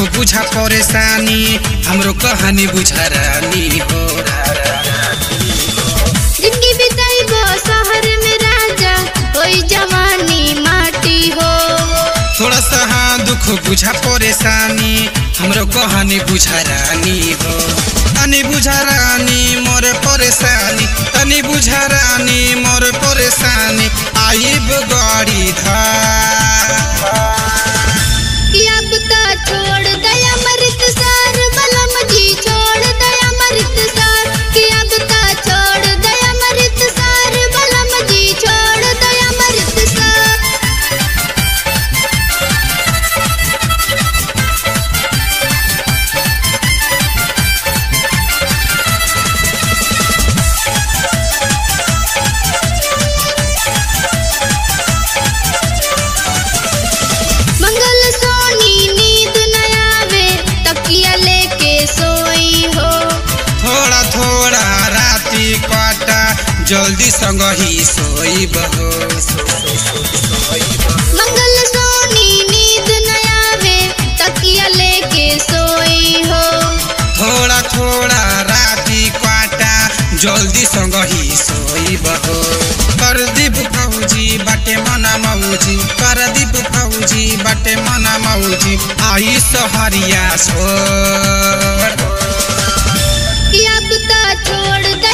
बुझा परेशानी हमरो कहानी बुझा रानी हो जिंदगी बिताइबो शहर में राजा होई जवानी माटी हो थोड़ा सा हाँ दुख बुझा परेशानी हमरो कहानी बुझा रानी हो तनी बुझा रानी मोर परेशानी तनी बुझा रानी मोर परेशानी आइब गाड़ी धार कि अब ता छोड़ दया मृत सार बलम जी छोड़ दया मृत सार कि अब ता छोड़ दया मृत सार बलम जी छोड़ दया मृत सार मंगल सोनी नींद न आवे तकिया लेके सोई हो थोड़ा थोड़ा राती काटा जल्दी संग ही सोईब हो मंगल सोनी नींद न आवे तकिया लेके सोई हो थोड़ा थोड़ा राती काटा जल्दी संग ही सोईब हो परदीप फौजी बाटे मना मौजी परदीप फौजी बाटे मना मौजी आई सहरिया छोड़ कि अब ता छोड़ दया